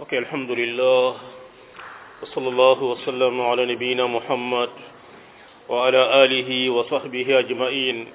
ok alhamdulillah wa sallallahu wa sallam ala nabiyina muhammad wa ala alihi wa sahbihi ajmain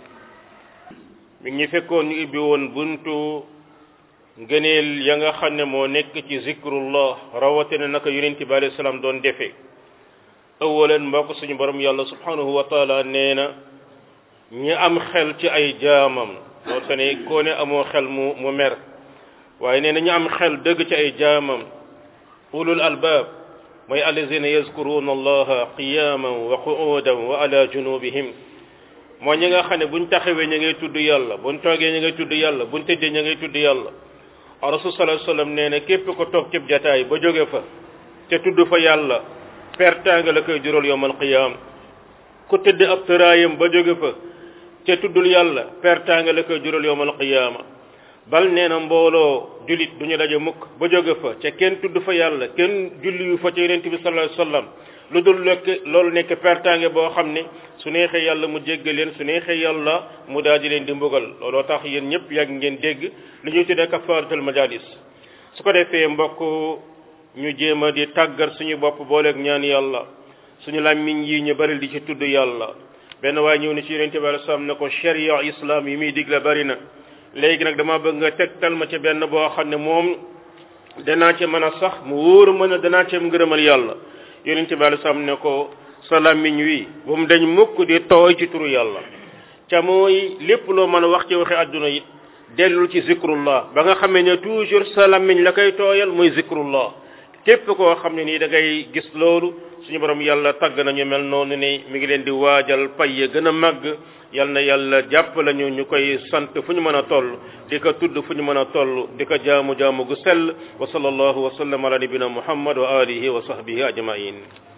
mi ngi fekkoon ñu ibbi woon buntu ngëneel ya nga xam ne moo nekk ci zikrullah rawatina naka yonent bi alayhi salaam doon defee awalan mbokk suñu borom yàlla subhanahu wa taala nee na ñi am xel ci ay jaamam loo te ne koo ne amoo xel mu mu mer waaye nee na ñu am xel dëgg ci ay jaamam ulul albaab mooy allazina yazkuruna allaha qiyaman wa qu'udan wa ala junubihim mooy ñi nga xam ne buñ taxawee ñu ngay tudd yàlla buñ toogee ñu ngay tudd yàlla buñ tëddee ñu ngay tudd yàlla rasul sallallahu alayhi wasallam nee na képp ko toog cib jataay ba jóge fa te tudd fa yàlla pertaanga la koy jural yowmal qiyaam ku tëdd ab tëraayam ba jóge fa te tuddul yàlla pertaanga la koy jural yowmal qiyaama bal nee na mbooloo jullit duñu daje mukk ba jóge fa ca kenn tudd fa yàlla kenn julli yu fa ca yonent bi sallallahu alayhi wasallam lu dul lekk loolu nekk pertaange boo xam ne su neexee yàlla mu jéggal leen su neexee yàlla mu daal di leen di mbugal looloo tax yéen ñëpp yàgg ngeen dégg li ñuy tuddee kafaaratul majalis su ko defee mbokk ñu jéem a di tàggat suñu bopp booleeg ñaan yàlla suñu làmmiñ yi ñu bari di ci tudd yàlla benn waaye ñëw ni ci yonent bi sallallahu alayhi wasallam ne ko sharia islam yi muy digle bari na léegi nag dama bëgg nga tegtal ma ci benn boo xam ne moom danaa ci mën a sax mu wóor mën a danaa ci ngërëmal yàlla yonent bi alei salaam ne ko sa làmmiñ wi bu mu dañ mukk di tooy ci turu yàlla ca mooy lépp loo mën a wax ci waxi àdduna it dellul ci zikrullah ba nga xamee ne toujours sa làmmiñ la koy tooyal mooy zikrullah képp koo xam ne nii da ngay gis loolu suñu borom yàlla tagg nañu mel noonu ni mi ngi leen di waajal pay ya gën a màgg yal na yàlla jàpp lañu ñu koy sant fu ñu mën a toll di ko tudd fu ñu mën a toll di ko jaamu jaamu gu sell wa sallallahu wa sallam ala nabina muhammad wa alihi wa sahbihi ajmain